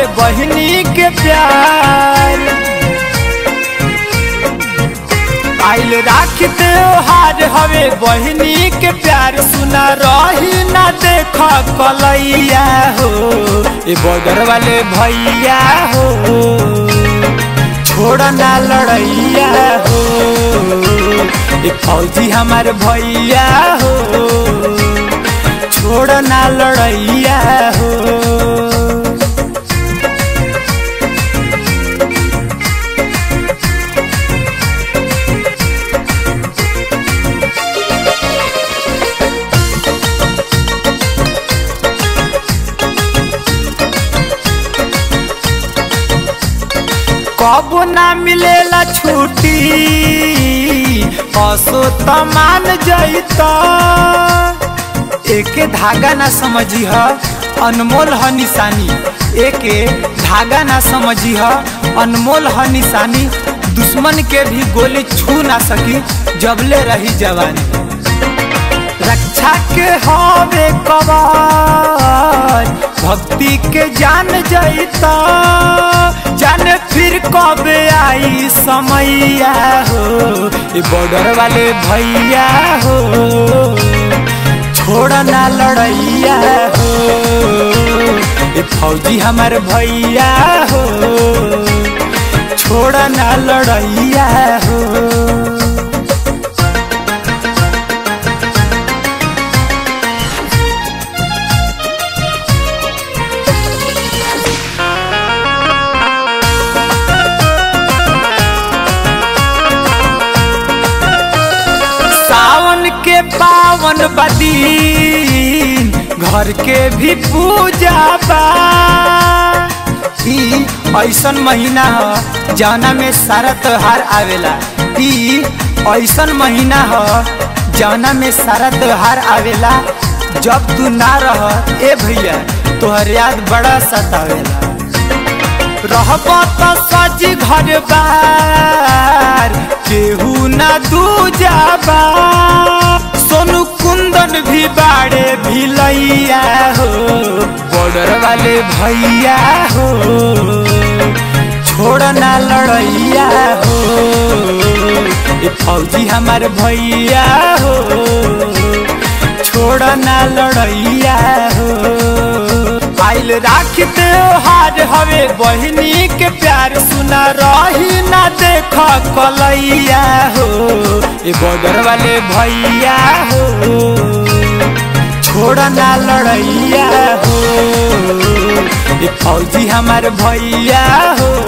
बहनी के प्यार आइल राख त्योहार हवे बहनी के प्यार सुना रही ना देख कलैया हो ए बॉर्डर वाले भैया हो छोड़ ना लड़ैया हो ए फौजी हमार भैया हो छोड़ ना लड़ैया हो कबो ना मिलेला छुट्टी असो तमान जैता एके धागा ना समझी ह अनमोल ह निशानी एके धागा ना समझी ह अनमोल ह निशानी दुश्मन के भी गोली छू ना सकी जबले रही जवानी रक्षा के हवे कवच भक्ति के जान जैता जाने फिर कब आई समैया हो ये बॉर्डर वाले भैया हो छोड़ ना लड़ैया हो ये फौजी हमार भैया हो छोड़ ना लड़ैया हो सावन के पावन बदीन घर के भी पूजा बा ई ऐसन महीना ह जौना में सारा त्योहार आवेला ई ऐसन महीना ह जौना में सारा त्योहार आवेला जब तू ना रह ए भैया तोहर याद बड़ा सतावेला रहब त सजी घर बार केहू ना दूजाबा सोनू कुंदन भी बाड़े भिलैया हो बॉर्डर वाले भैया हो छोड़ ना लड़ैया हो ये फौजी हमार भैया हो छोड़ ना लड़ैया हो आइल राख त्योहार हवे बहनी के प्यार सुना रही ना देख कलैया हो ये बॉर्डर वाले भैया हो छोड़ ना लड़ैया हो ये फौजी हमार भैया हो